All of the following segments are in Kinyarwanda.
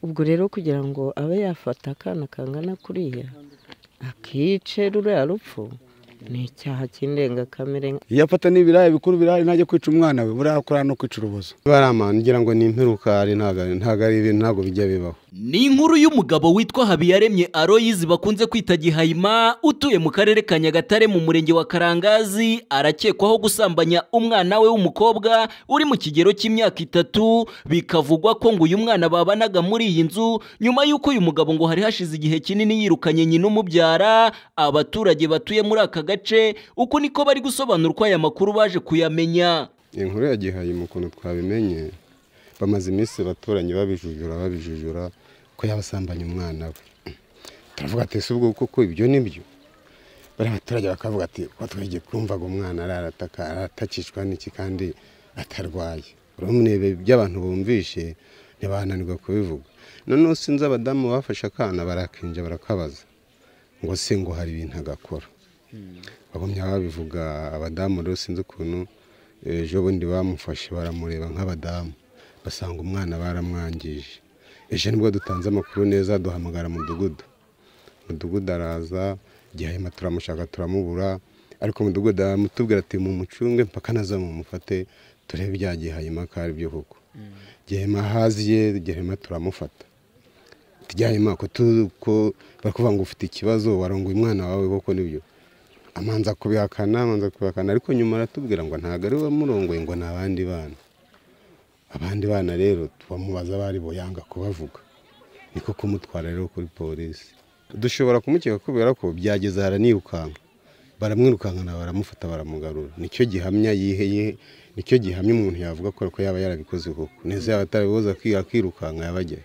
ubwo rero kugira ngo abe yafata akana kangana kuriya akice ruriya rupfu ni icyaha cy'indengakamere iyo afata n'ibirayi bikuru birahari ntajya kwica umwana we buriya kurara no kwica urubozo niba ari amahano ngira ngo ni impirukari ntabwo ari ibintu ntabwo bijya bibaho ni inkuru y'umugabo witwa habiyaremye aroyizi bakunze kwita gihayima utuye mu karere ka nyagatare mu murenge wa karangazi arakekwaho gusambanya umwana we w'umukobwa uri mu kigero cy'imyaka itatu bikavugwa ko ngo uyu mwana babanaga muri iyi nzu nyuma y'uko uyu mugabo ngo hari hashize igihe kinini yirukanye nyina umubyara abaturage batuye muri aka gace uko niko bari gusobanura uko aya makuru baje kuyamenya inkuru ya gihayima ukuntu twabimenye bamaze iminsi abaturanye babijujura babijujura ko yabasambanya umwana we turavuga ati si ubwo kuko ibyo ni byo bari abaturage bakavuga ati ko twege twumvaga umwana ararataka aratakishwa n'iki kandi atarwaye urumwe by'abantu bumvishe ntibananirwa kubivuga noneho sinzi abadamu bafashe akana barakinja barakabaza ngo se ngo hari ibintu agakora bagumya babivuga abadamu rero sinzi ukuntu ejo bundi bamufashe baramureba nk'abadamu basanga umwana baramwangije ejo nibwo dutanze amakuru neza duhamagara mudugudu mudugudu araza gihema turamushaka turamubura ariko mudugudu aramutubwira ati mumucunge mpaka naza mumufate turebe ibya gihema ko ari byo koko gihema hazi ye gihema turamufata gihema ko barakuvuga ngo ufite ikibazo warongoye umwana wawe koko nibyo amanza kubihakana amanza kubihakana ariko nyuma aratubwira ngo ntabwo ari we wamurongoye ngo ni abandi bana abandi bana rero twamubaza bari boyanga kubavuga niko kumutwara rero kuri polisi dushobora kumukeka kubera ko byageze haranirukanka baramwirukankana baramufata baramugarura nicyo gihamya yiheye nicyo gihamya umuntu yavuga ko yaba yarabikoze koko neza yaba atarabibuze akirukanka yabajyayo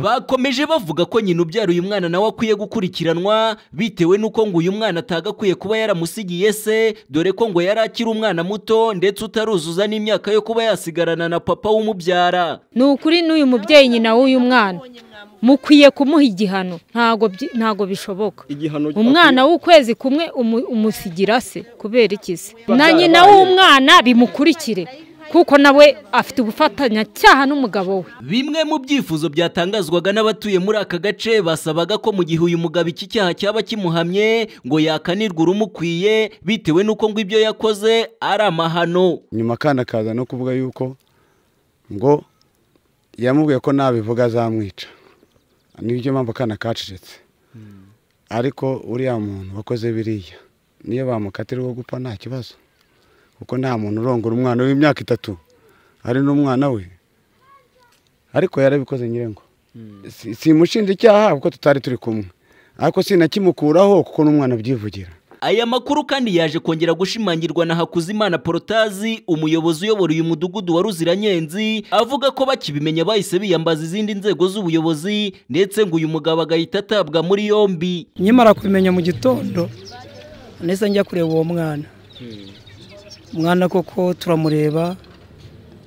bakomeje bavuga ko nyina ubyara uyu mwana nawe akwiye gukurikiranwa bitewe n'uko ngo uyu mwana atagakwiye kuba yaramusigiye se dore ko ngo yari akiri umwana muto ndetse utaruzuza n'imyaka yo kuba yasigarana na papa w'umubyara ni ukuri n'uyu mubyeyi nyina w'uyu mwana mukwiye kumuha igihano ntago byi- ntago bishoboka umwana w'ukwezi kumwe umu- umusigira se kubera iki se na nyina w'umwana bimukurikire kuko nawe afite ubufatanyacyaha n'umugabo we bimwe mu byifuzo byatangazwaga n'abatuye muri aka gace basabaga ko mu gihe uyu mugabo iki cyaha cyaba kimuhamye ngo yakanirwa urumukwiye bitewe n'uko ngo ibyo yakoze ari amahano nyuma akana kaza no kuvuga yuko ngo yamubwiye ko nabivuga azamwica nibyo mpamvu akana kacecetse ariko uriya muntu wakoze biriya niyo bamukatira uwo gupfa nta kibazo kuko nta muntu urongora umwana w'imyaka itatu hari n'umwana we ariko yarabikoze nyirengo Si- simushinja icyaha kuko tutari turi kumwe ariko sinakimukuraho kuko n'umwana abyivugira aya makuru kandi yaje kongera gushimangirwa na hakuzimana porotazi umuyobozi uyobora uyu mudugudu wa ruziranyenzi avuga ko bakibimenya bahise biyambaza izindi nzego z'ubuyobozi ndetse ngo uyu mugabo agahita atabwa muri yombi nkimara kubimenya mu gitondo nahise njya kureba uwo mwana umwana koko turamureba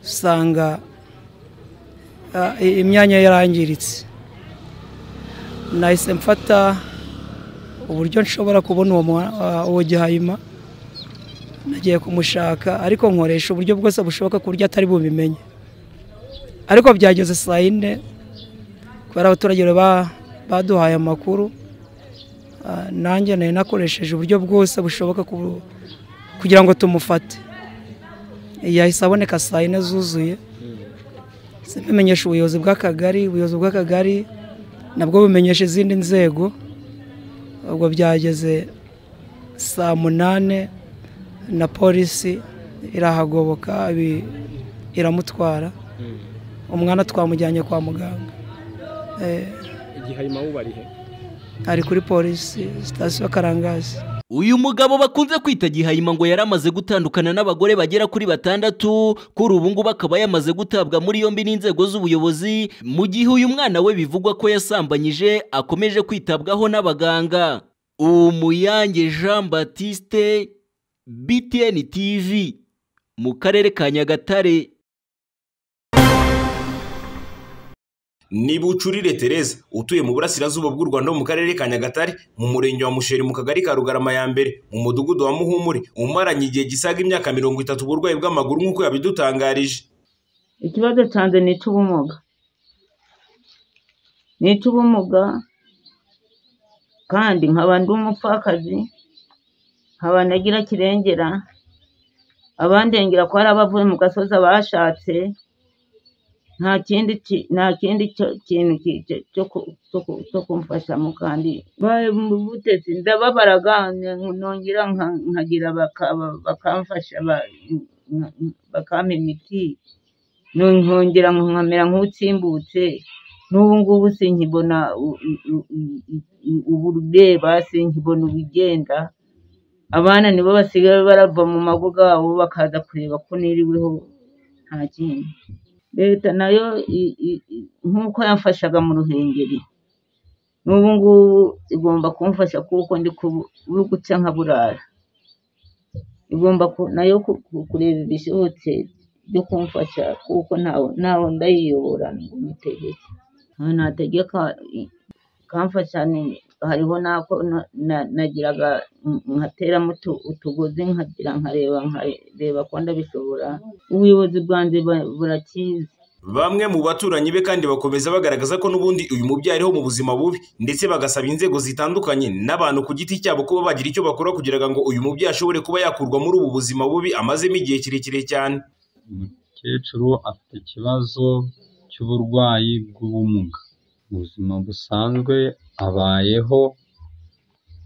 usanga ah, i- imyanya ye yarangiritse nahise mfata uburyo nshobora kubona uwo mwa- ah, uwo gihayima nagiye kumushaka ariko nkoresha uburyo bwose bushoboka ku buryo atari bubimenye ariko byageze saa yine kubera abaturage ba- baduhaye amakuru Ah, nanjye nari nakoresheje uburyo bwose bushoboka ku- kugira ngo tumufate yahise aboneka saa yine zuzuye bimenyesha ubuyobozi bw'akagari ubuyobozi bw'akagari nabwo bumenyesha izindi nzego ubwo byageze saa munani na polisi irahagoboka ibi- iramutwara umwana twamujyanye kwa muganga Eh, igihayima wubarihe ari kuri polisi sitasiyo karangazi uyu mugabo bakunze kwita gihayima ngo yari amaze gutandukana n'abagore bagera kuri batandatu kuri ubu ngubu akaba yamaze gutabwa muri yombi n'inzego z'ubuyobozi mu gihe uyu mwana we bivugwa ko yasambanyije akomeje kwitabwaho n'abaganga umuyange jean batiste btn tv mu karere ka nyagatare ni bucurire Tereza utuye mu burasirazuba bw'u Rwanda ho mu karere ka Nyagatare mu murenge wa Musheri mu kagari ka Rugarama ya mbere mu mudugudu wa Muhumure umaranye igihe gisaga imyaka mirongo itatu uburwayi bw'amaguru nk'uko yabidutangarije ikibazo cyanjye ni icy'ubumuga nita ubumuga kandi nkaba ndi umupfakazi nkaba ntagira kirengera abandengera ko hari abavuye mu gasozi bashatse nta kindi ki- nta kindi cyo- kintu ki- cyo- cyo ku- cyo ku- cyo kumfashamo kandi baye mu butetsi ndababara nongera nka- nkagira baka- bakamfasha ba- nka- bakampa imiti nkongera nkamera nk'utsimbutse n'ubu ngubu sinkibona u- u- u- u- u- ubureba sinkibona ubugenda abana nibo basigaye barava mu mago yabo bakaza kureba ko niriweho nta kindi leta nayo i- i- i- nk'uko yamfashaga mu ruhengeri n'ubu ngubu igomba kumfasha kuko ndi ku- uri guca nkaburara igomba ku- nayo ku- ku- kureba ibishobotse byo kumfasha kuko ntawe ntawe ndayiyobora ngo mutegeke ntawe nategeka i- kamfasha ni- hariho n'ako na- na- nagiraga nk- nkateramo utu- utugozi nkagira nkareba nkareba ko ndabishobora ubuyobozi bwanjye ba- burakizi Bamwe mu baturanyi be kandi bakomeza bagaragaza ko n'ubundi uyu mubyeyi ariho mu buzima bubi ndetse bagasaba inzego zitandukanye n'abantu ku giti cyabo kuba bagira icyo bakora kugira ngo uyu mubyeyi ashobore kuba yakurwa muri ubu buzima bubi amazemo igihe kirekire cyane umukecuru afite ikibazo cy'uburwayi bw'ubumuga mu buzima busanzwe abayeho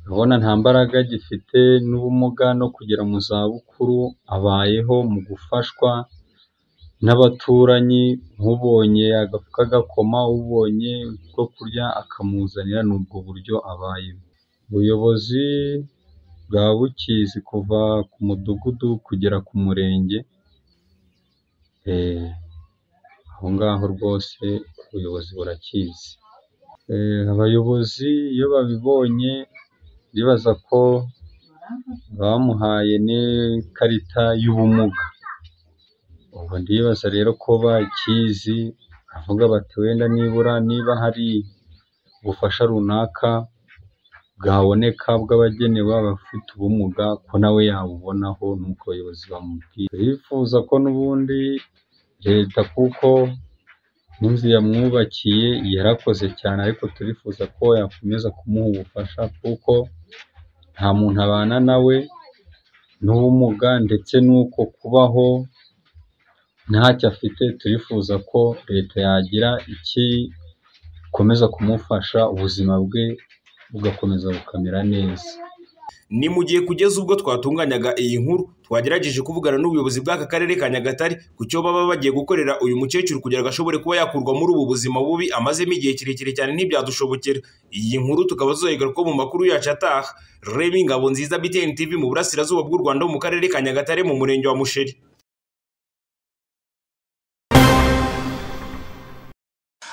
urabona nta mbaraga agifite n'ubumuga no kugera mu zabukuru abayeho mu gufashwa n'abaturanyi nk'ubonye agafuka gakoma ubonye bwo kurya akamuzanira ni ubwo buryo abayeho ubuyobozi bwa bukizi kuva ku mudugudu kugera ku murenge Eh, aho ngaho rwose ubuyobozi burakizi Eh, abayobozi iyo babibonye bibaza ko bamuhaye n'ikarita y'ubumuga ubwo ndibaza rero ko bakizi avuga bati wenda nibura niba hari ubufasha runaka bwaboneka bw'abagenewe abafite ubumuga ko nawe yabubonaho nuko abayobozi bamubwira bifuza ko n'ubundi leta kuko n'inzu yamwubakiye yarakoze cyane ariko turifuza ko yakomeza kumuha ubufasha kuko nta muntu abana nawe n'ubumuga ndetse n'uko kubaho ntacyo afite turifuza ko leta yagira iki ikomeza kumufasha ubuzima bwe bugakomeza bukamera neza ni mu gihe kugeza ubwo twatunganyaga iyi nkuru twagerageje kuvugana n'ubuyobozi bw'aka karere ka Nyagatare ku cyo baba bagiye gukorera uyu mukecuru kugira ngo ashobore kuba yakurwa muri ubu buzima bubi amazemo igihe kirekire cyane ntibyadushobokera iyi nkuru tukaba tuzayigarukaho mu makuru yacu ataha Remy Ngabonziza BTN TV mu burasirazuba bw'u Rwanda mu karere ka Nyagatare mu murenge wa Musheri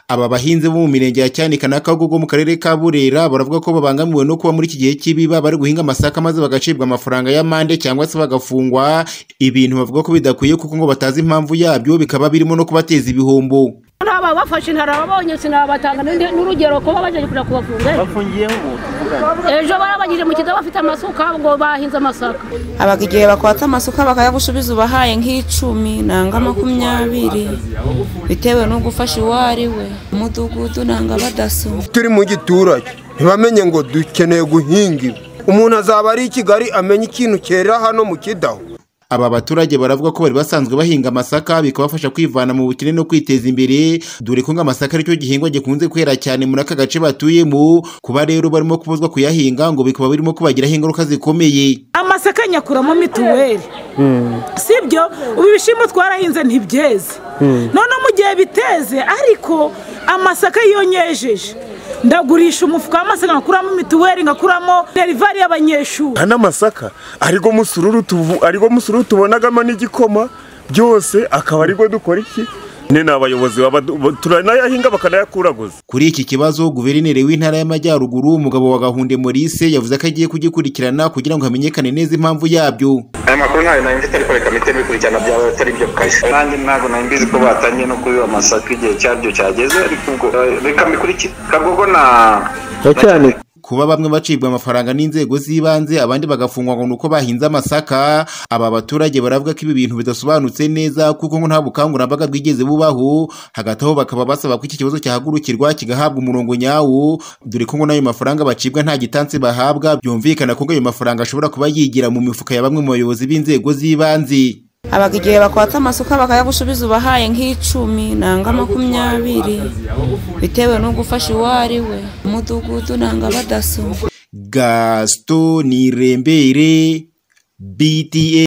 aba bahinzi bo mu mirenge ya cyanika na kagogo mu karere ka burera baravuga ko babangamiwe no kuba muri iki gihe cy'ibiba bari guhinga amasaka maze bagacibwa amafaranga y'amande cyangwa se bagafungwa ibintu bavuga ko bidakwiye kuko ngo batazi impamvu yabyo bikaba birimo no kubateza ibihombo ntaba bafashe ntarababonye sinabatanga n'indi- n'urugero kuba baje kujya kubafunga ejo barabagije mu kigo bafite amasuka ngo bahinze amasaka haba igihe bakwatsa amasuka bakayagusubiza ubahaye nk'icumi nanga makumyabiri bitewe n'ugufasha uwo ari we umudugudu nanga badaso turi mu giturage ntibamenye ngo dukeneye guhinga ibi umuntu azaba ari i kigali amenye ikintu cyera hano mu kidaho aba baturage baravuga ko bari basanzwe bahinga amasaka bikabafasha kwivana mu bukene no kwiteza imbere dore ko ngo amasaka aricyo gihingwa gikunze kwera cyane muri aka gace batuyemo kuba rero barimo kubuzwa kuyahinga ngo bikaba birimo kubagiraho ingaruka zikomeye amasaka nyakuramo mituweli sibyo ubu ibishyimbo twarahinze ntibyeze noneho mu gihe biteze ariko amasaka iyo nyejeje ndagurisha umufuka w'amasaka ngakuramo mituweli ngakuramo derivari y'abanyeshuri aya n'amasaka arigo musururu tuvu- arigo musururu tubonagamo n'igikoma byose akaba arigo dukora iki nyine ni abayobozi baba turanayahinga bakanayakuraguza Kuri iki kibazo guverineri w'intara y'Amajyaruguru umugabo wa Gahunde Maurice yavuze ko agiye kugikurikirana kugira ngo hamenyekane neza impamvu yabyo aya makuru ntayo nari mfite ariko reka mpite bikurikirana byaba atari byo kaje nanjye ntabwo nari mbizi ko batangiye no kubiba amasaka igihe cyabyo cyageze ariko ubwo eh, reka mbikurikire kagogo na cyane kuba bamwe bacibwa amafaranga n'inzego z'ibanze abandi bagafungwa ngo ni uko bahinze amasaka aba baturage baravuga ko ibi bintu bidasobanutse neza kuko ngo nta bukangurambaga bwigeze bubaho hagati aho bakaba basaba ko iki kibazo cyahagurukirwa kigahabwa umurongo nyawo dore ko ngo n'ayo mafaranga bacibwa nta gitansi bahabwa byumvikana ko ngo ayo mafaranga ashobora kuba yigira mu mifuka ya bamwe mu bayobozi b'inzego z'ibanze abaga igihe bakwata amasuka bakayagusubiza ubahaye nk'icumi nanga makumyabiri bitewe n'ugufasha uwo ari we umudugudu nanga badaso gaston nirembere bta